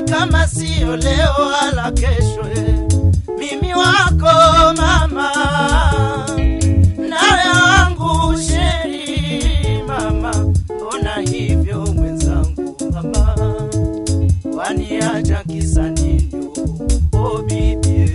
kama sio leo wala kesho. eh. Mimi wako mama, nawe wangu sheri mama, mbona hivyo mwenzangu mama, waniacha kisa nini? Oh bibi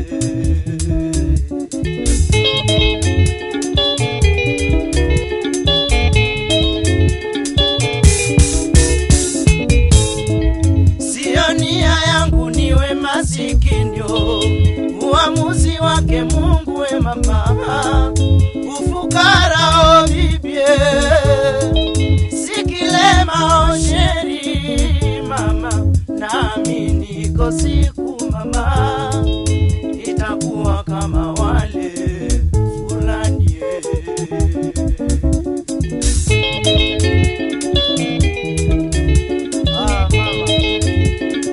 Sio nia yangu niwe masikinyo, uamuzi wake Mungu we mama, ufukara o bibie, sikilema o sheri mama, nami niko siku mama, itakuwa kama wale fulani ah, mama.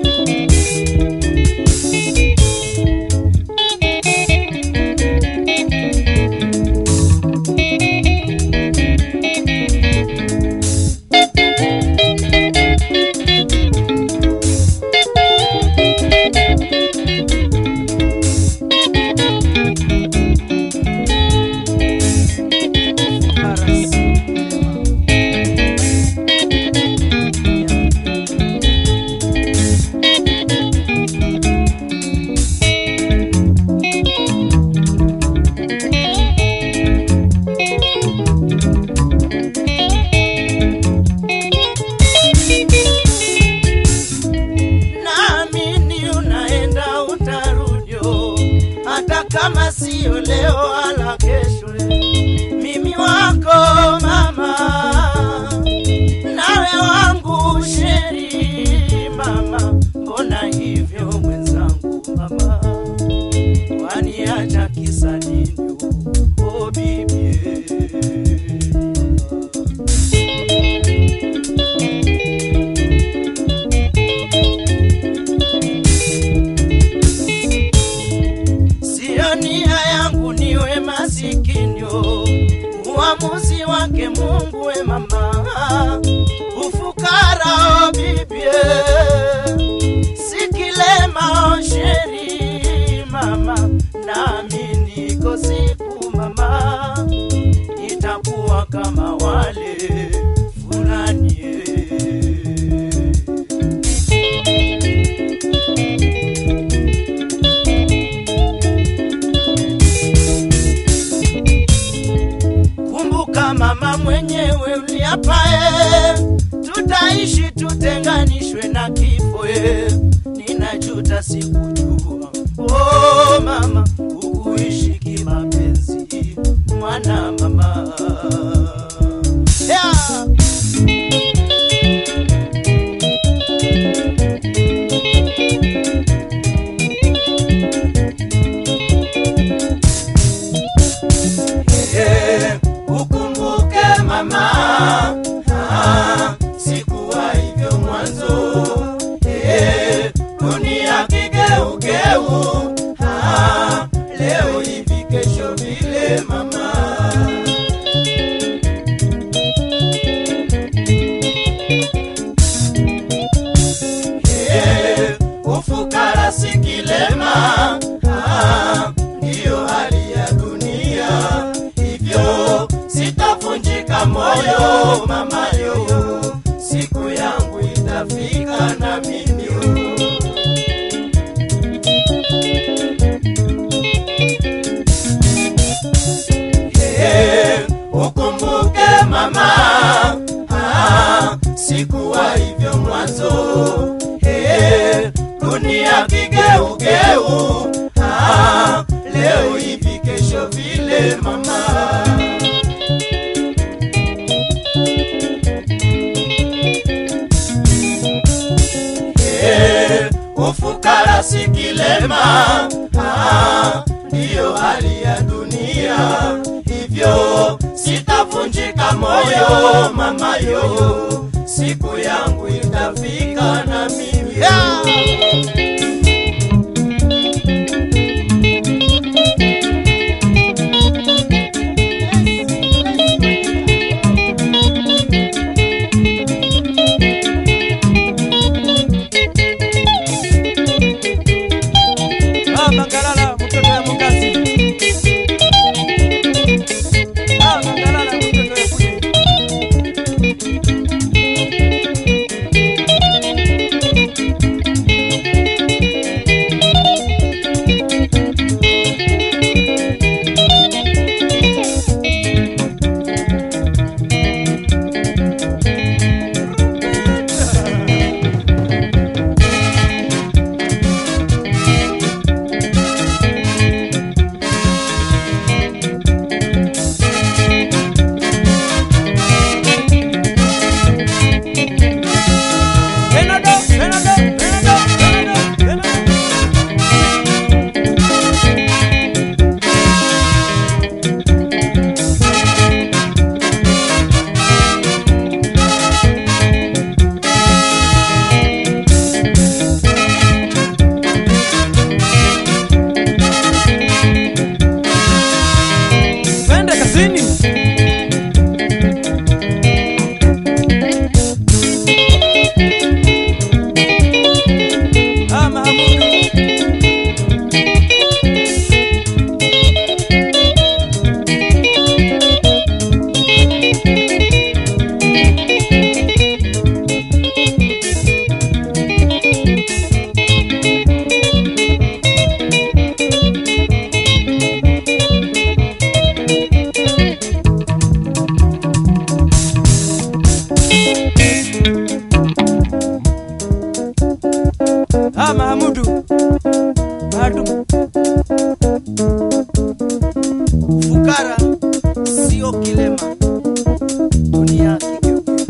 naamini unaenda utarudio, hata kama sio leo wala kesho. Mimi wako mama, nawe wangu sheri mama, mbona hivyo mwenzangu mama, waniacha kisa nini? Oh bibi Sio nia yangu niwe masikinyo, uamuzi wake Mungu we mama, ufukara o bibie, sikilema o sheri mama, nami niko siku mama, itakuwa kama wale fulani eh. Kumbuka mama mwenyewe uliapae, tutaishi tutenganishwe na kifo. eh. Ninajuta sikujua, oh mama, ukuishi kimapenzi, mwana mama yeah. Eh, ukumbuke mama, ah, sikuwa hivyo mwanzo. Eh, dunia kigeugeu, ah, leo hivi kesho vile mama. Eh, ufukara si kilema, ah, ndiyo hali ya dunia. Hivyo sitavunjika moyo mama yo, siku yangu itafika na mimi yo. Eh, ukumbuke mama, ah, sikuwa hivyo mwanzo. Eh, dunia kigeugeu, ah, leo hivi kesho vile mama. Eh, ufukara si kilema, ah, ndiyo hali ya dunia. Hivyo sitavunjika moyo mama yo, siku yangu itafika na mimi yeah. Mahamudu Maalum. Fukara sio kilema, dunia kigeuke.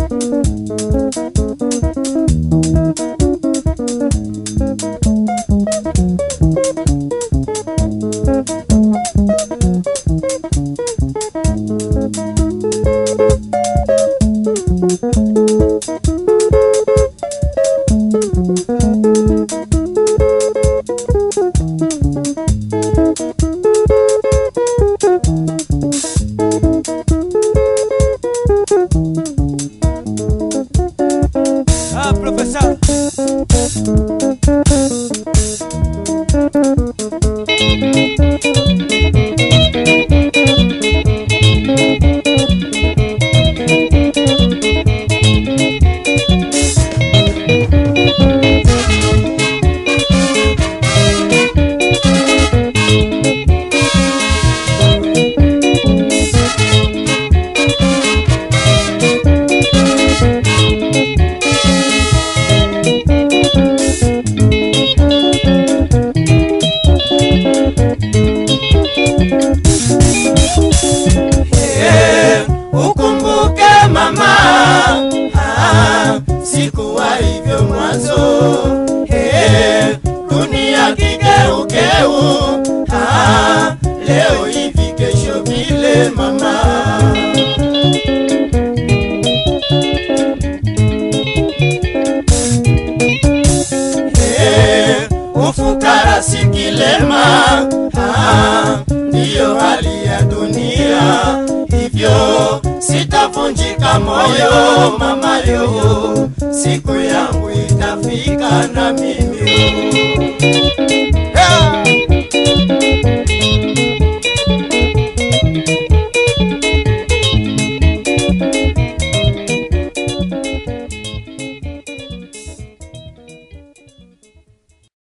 Ah, profesa. Eh, ukumbuke mama, ah, sikuwa hivyo mwanzo. Eh, dunia kigeugeu, ah, leo hivi kesho vile mama. Eh, ufukara si kilema, ah, ndiyo hali ya dunia. Hivyo sitavunjika moyo mama, leo siku yangu itafika na mimi